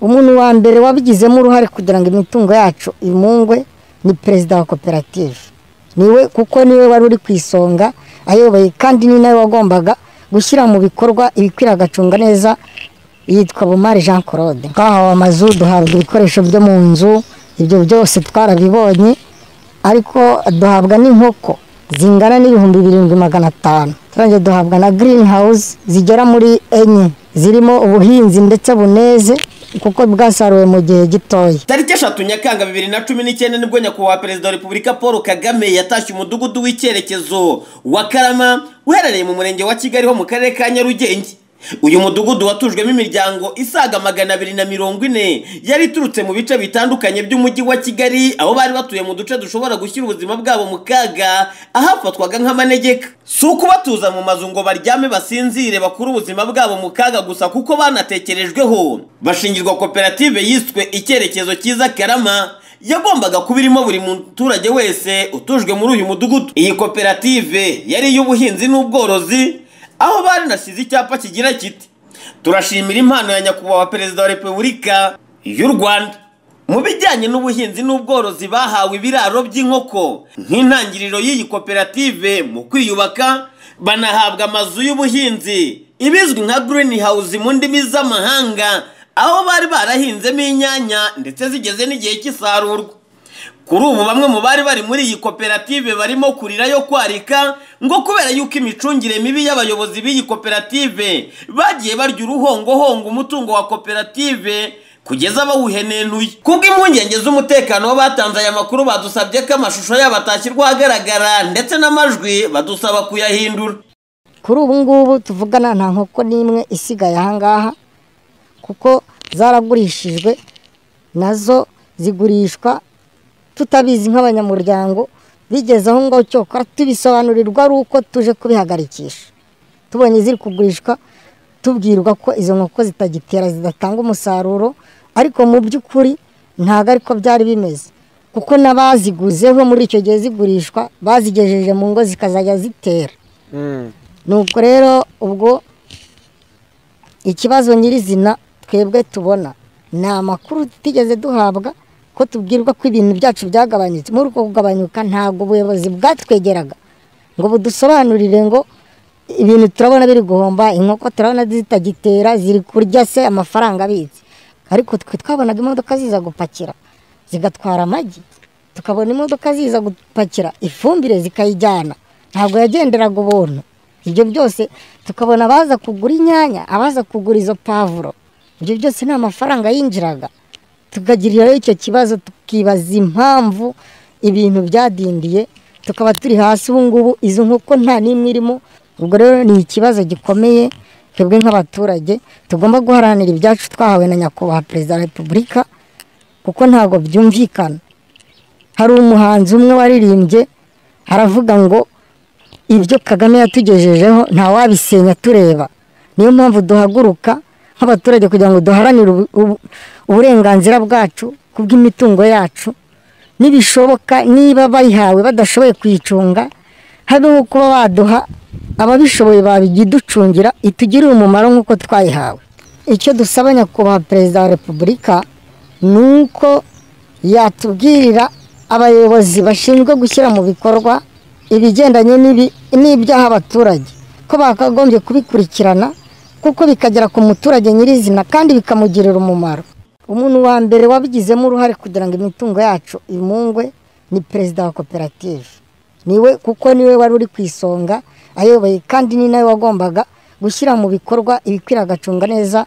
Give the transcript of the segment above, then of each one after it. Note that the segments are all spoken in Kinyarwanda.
umuntu wa mbere wabigizemo uruhare kugira ngo imitungo yacu imungwe ni perezida wa koperative niwe kuko niwe wari uri ku isonga ayoboye kandi ni nawe wagombaga gushyira mu bikorwa ibikwiriye agacunga neza yitwa bumari jean claude twahawe amazu duhabwa ibikoresho byo mu nzu ibyo byose twarabibonye ariko duhabwa n'inkoko zingana n'ibihumbi birindwi magana atanu turangije duhabwa na girini hawuzi zigera muri enye zirimo ubuhinzi ndetse buneze kuko bwasaruwe mu gihe gitoya tariki eshatu nyakanga bibiri na cumi n'icyenda nibwo nyakubahwa perezida wa repubulika paul kagame yatashye umudugudu w'icyerekezo wa karama uherereye mu murenge wa kigali ho mu karere ka nyarugenge uyu mudugudu watujwemo imiryango isaga magana abiri na mirongo ine yari iturutse mu bice bitandukanye by'umujyi wa kigali aho bari batuye mu duce dushobora gushyira ubuzima bwabo mu kaga ahafatwaga nk'amanegeka si ukubatuza mu mazu ngo baryame basinzire bakure ubuzima bwabo mu kaga gusa kuko banatekerejweho bashingirwa koperative yiswe icyerekezo cyiza karama yagombaga kuba irimo buri muturage wese utujwe muri uyu mudugudu iyi koperative yari iy'ubuhinzi n'ubworozi aho barinasize icyapa kigira kiti turashimira impano ya nyakubahwa perezida wa repubulika y'u rwanda mu bijyanye n'ubuhinzi n'ubworozi bahawe ibiraro by'inkoko nk'intangiriro y'iyi koperative mu kwiyubaka banahabwa amazu y'ubuhinzi ibizwi nka green house mu ndimi z'amahanga aho bari barahinzemo inyanya ndetse zigeze n'igihe cy'isarurwa kuri ubu bamwe mu bari bari muri iyi koperative barimo kurira yo kwarika ngo kubera yuko imicungire mibi y'abayobozi b'iyi koperative bagiye barya uruhongohongo umutungo wa koperative kugeza bawuhenenuye kubw'impungenge z'umutekano w'abatanze aya makuru badusabye ko amashusho yabo atashyirwa ahagaragara ndetse n'amajwi badusaba kuyahindura kuri ubu ngubu tuvugana nta nkoko n'imwe isigaye ahangaha kuko zaragurishijwe nazo zigurishwa tutabizi nk'abanyamuryango bigeze aho ngaho cyokora tubisobanurirwa ari uko tuje kubihagarikisha tubonye ziri kugurishwa tubwirwa ko izo nkoko zitagitera zidatanga umusaruro ariko mu by'ukuri ntabwo ariko byari bimeze kuko n'abaziguzeho muri icyo gihe zigurishwa bazigejeje mu ngo zikazajya zitera nuko rero ubwo ikibazo nyirizina twebwe tubona ni amakuru tutigeze duhabwa ko tubwirwa ko ibintu byacu byagabanyutse muri uko kugabanyuka ntabwo ubuyobozi bwatwegeraga ngo budusobanurire ngo ibintu turabona biri guhomba inkoko turabona zitagitera ziri kurya se amafaranga abitse ariko twe twabonaga imodoka ziza gupakira zigatwara amagi tukabona imodoka ziza gupakira ifumbire zikayijyana ntabwo yagenderaga ubuntu ibyo byose tukabona abaza kugura inyanya abaza kugura izo pavuro ibyo byose ni amafaranga yinjiraga tukagiriraho icyo kibazo tukibaza impamvu ibintu byadindiye tukaba turi hasi ubu ngubu izo nkoko nta n'imwe irimo ubwo rero ni ikibazo gikomeye twebwe nk'abaturage tugomba guharanira ibyacu twahawe na nyakubahwa perezida wa repubulika kuko ntabwo byumvikana hari umuhanzi umwe waririmbye aravuga ngo ibyo kagame yatugejejeho ntawabisenya tureba niyo mpamvu duhaguruka nk'abaturage kugira ngo duharanire uburenganzira bwacu ku bw'imitungo yacu nibishoboka niba bayihawe badashoboye kuyicunga habeho kuba baduha ababishoboye babiducungira itugirire umumaro nk'uko twayihawe icyo dusaba nyakubahwa perezida wa repubulika ni uko yatubwirira abayobozi bashinzwe gushyira mu bikorwa ibigendanye n'ibyaha abaturage ko bakagombye kubikurikirana kuko bikagera ku muturage nyirizina kandi bikamugirira umumaro umuntu wa mbere wabigizemo uruhare kugira ngo imitungo yacu imungwe ni perezida wa koperative niwe kuko niwe wari uri ku isonga ayoboye kandi ni nawe wagombaga gushyira mu bikorwa ibikwiriye agacunga neza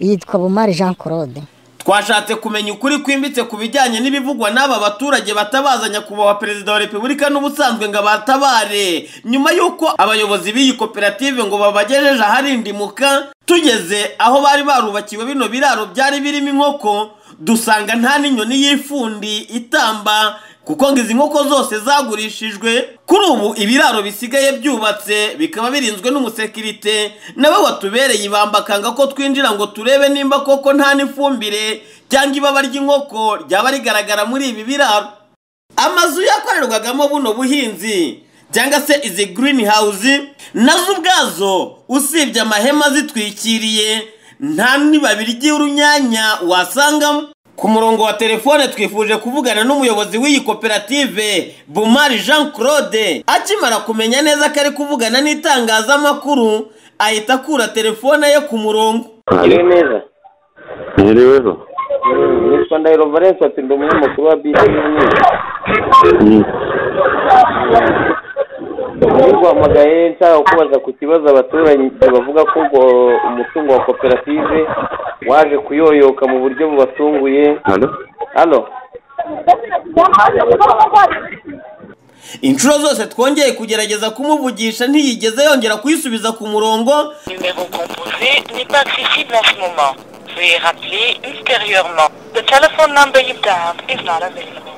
yitwa bumari jean claude twashatse kumenya ukuri kwimbitse ku bijyanye n'ibivugwa n'aba baturage batabaza nyakubahwa perezida wa repubulika n'ubusanzwe ngo abatabare nyuma y'uko abayobozi b'iyi koperative ngo babagejeje aharindimuka tugeze aho bari barubakiwe bino biraro byari birimo inkoko dusanga nta n'inyoni y'ifundi itamba kuko ngo izi nkoko zose zagurishijwe kuri ubu ibiraro bisigaye byubatse bikaba birinzwe n'umusekirite nawe watubereye ibamba akanga ko twinjira ngo turebe nimba koko nta n'ifumbire cyangwa ibaba ry'inkoko ryaba rigaragara muri ibi biraro amazu yakorerwagamo buno buhinzi cyangwa se izi girini hawuzi nazo ubwazo usibye amahema zitwikiriye nta n'ibabi ry'urunyanya wasangamo ku murongo wa telefone twifuje kuvugana n'umuyobozi w'iyi koperative bumari jean claude akimara kumenya neza ko ari kuvugana n'itangazamakuru ahita akura telefone ye ku murongo Mwiriwe neza Mwiriweho nitwa Ndahiro Valens ati ndi umunyamakuru wa bisi n'umweru Mm. ntibuhamagaye nshaka kubaza ku kibazo abaturage bavuga ko ubwo umutungo wa koperative waje kuyoyoka mu buryo bubatunguye Halo? hano inshuro zose twongeye kugerageza kumuvugisha ntiyigeze yongera kuyisubiza ku murongo numéro composé n'est pas accessible en ce moment. Veuillez rappeler ultérieurement. The telephone number you dialed is not available.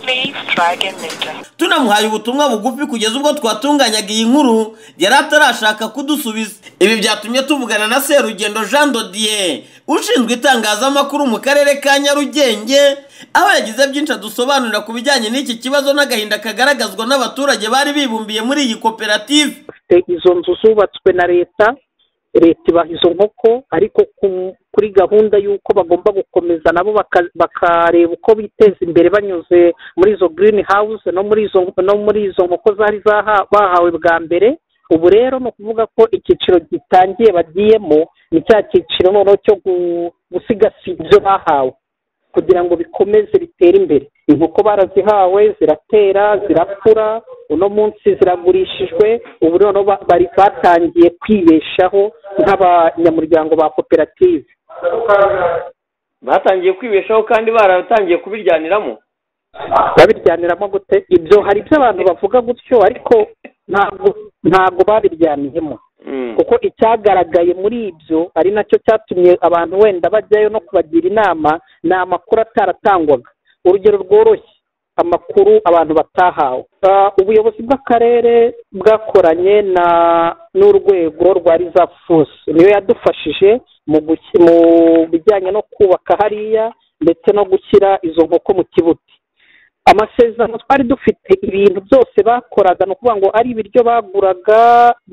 Please try again later. tunamuhaye ubutumwa bugufi kugeza ubwo twatunganyaga iyi nkuru yari atarashaka kudusubiza ibi byatumye tuvugana na serugendo jean dodier ushinzwe itangazamakuru mu karere ka nyarugenge aho yagize byinshi adusobanurira ku bijyanye n'iki kibazo n'agahinda kagaragazwa n'abaturage bari bibumbiye muri iyi koperative bafite izo nzu zubatswe na leta leta ibaha izo nkoko ariko ku- kuri gahunda y'uko bagomba gukomeza nabo baka- bakareba uko biteza imbere banyuze muri izo green house no muri izo no muri izo nkoko zari zaha- bahawe bwa mbere ubu rero ni ukuvuga ko icyiciro gitangiye bagiyemo ni cya cyiciro noneho cyo gu- gusigasira ibyo bahawe kugira ngo bikomeze bitere imbere inkoko barazihawe ziratera zirakura uno munsi ziragurishijwe ubu noneho ba- bari batangiye kwibeshaho nk'abanyamuryango ba koperative batangiye kwibeshaho kandi baratangiye kubiryaniramo babiryaniramo gute ibyo hari ibyo abantu bavuga gutyo ariko ntabwo ntabwo babiryaniyemo Mm. kuko icyagaragaye muri ibyo ari nacyo cyatumye abantu wenda bajyayo no kubagira inama ni amakuru ataratangwaga urugero rworoshye amakuru abantu batahawe Ah, ubuyobozi bw'akarere bwakoranye na n'urwego rwa rizafusi niyo yadufashije mu guki- mu bijyanye no kubaka hariya ndetse no gushyira izo nkoko mu kibuti amasezerano twari dufite ibintu byose bakoraga ni ukuvuga ngo ari ibiryo baguraga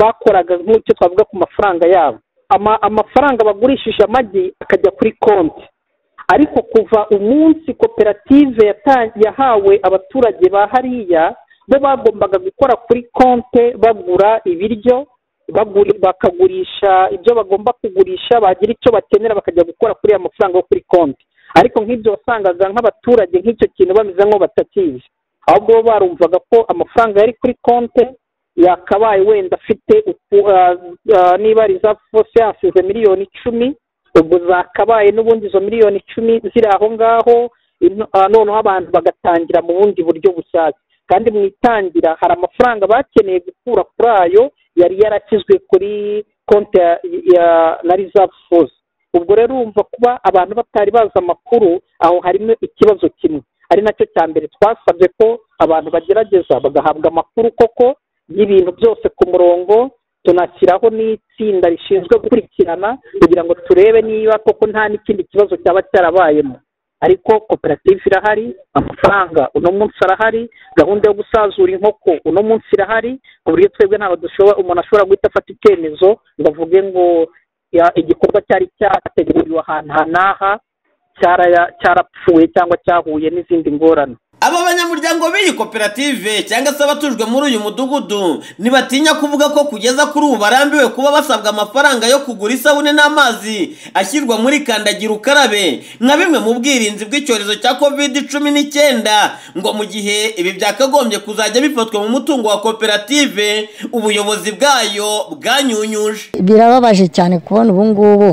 bakoraga nk'icyo twavuga ku mafaranga yabo Ama- amafaranga bagurishije amagi akajya kuri konti ariko kuva umunsi koperative yata- yahawe abaturage ba hariya bo bagombaga gukora kuri konti bagura ibiryo baguri- bakagurisha ibyo bagomba kugurisha bagira icyo bakenera bakajya gukora kuri ya mafaranga yo kuri konti ariko nk'ibyo wasangaga nk'abaturage nk'icyo kintu bameze nk'aho batakizi ahubwo bo barumvaga ko amafaranga yari kuri konte yakabaye wenda afite uku- ah, ah, niba rizafu fose yasize miliyoni icumi ubwo zakabaye n'ubundi izo miliyoni icumi ziri aho ngaho ino- ah, noneho abantu bagatangira mu bundi buryo bushyashya kandi mu itangira hari amafaranga bakeneye gukura kuri ayo yari yarakizwe kuri konti ya, ya na rizafu fose ubwo rero urumva kuba abantu batari bazi amakuru aho harimo ikibazo kimwe ari nacyo cya mbere twasabye ko abantu bagerageza bagahabwa amakuru koko y'ibintu byose ku murongo tunashyiraho n'itsinda rishinzwe gukurikirana kugira ngo turebe niba koko nta n'ikindi kibazo cyaba cyarabayemo ariko koperative irahari amafaranga uno munsi arahari gahunda yo gusazura inkoko uno munsi irahari ku buryo twebwe ntabwo dushobora umuntu ashobora guhita afata icyemezo ngo avuge ngo ya- igikorwa cyari cyateguriwe ahantu aha n'aha cyaraya- cyarapfuye cyangwa cyahuye n'izindi ngorane aba banyamuryango b'iyi koperative cyangwa se abatujwe muri uyu mudugudu ntibatinya kuvuga ko kugeza kuri ubu barambiwe kuba basabwa amafaranga yo kugura isabune n'amazi ashyirwa muri kandagira ukarabe nka bimwe mu bwirinzi bw'icyorezo cya covid cumi n'icyenda ngo mu gihe ibi byakagombye kuzajya bifatwa mu mutungo wa koperative ubuyobozi bwayo bwanyunyuje birababaje cyane kubona ubu ngubu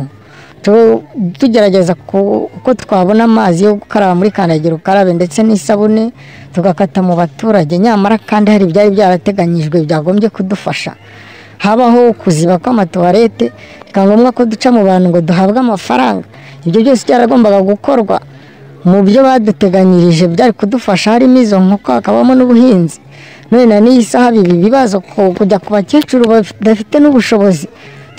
tu- tugerageza ku- uko twabona amazi yo gukaraba muri kandagira ukarabe ndetse n'isabune tugakata mu baturage nyamara kandi hari ibyari byarateganyijwe byagombye kudufasha habaho ukuziba kw'amatuwarete bikaba ngombwa ko duca mu bantu ngo duhabwe amafaranga ibyo byose byaragombaga gukorwa mu byo baduteganyirije byari kudufasha harimo izo nkoko hakabamo n'ubuhinzi none na n'iyi saha ibi bibazo ku- kujya ku bakecuru badafite n'ubushobozi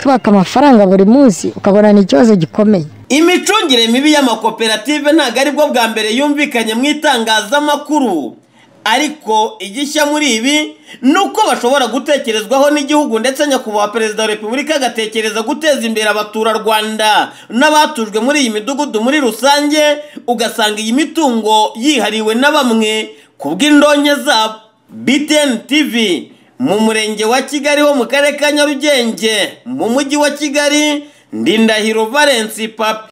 twaka amafaranga buri munsi ukabona ni ikibazo gikomeye imicungire mibi y'amakoperative ntabwo ari bwo bwa mbere yumvikanye mu itangazamakuru ariko igishya muri ibi ni uko bashobora gutekerezwaho n'igihugu ndetse nyakubahwa perezida wa repubulika agatekereza guteza imbere abaturarwanda n'abatujwe muri iyi midugudu muri rusange ugasanga iyi mitungo yihariwe na bamwe ku bw'indonke zabo btn tv mu murenge wa kigali ho mu karere ka nyarugenge mu mujyi wa kigali ndindahiro valence papi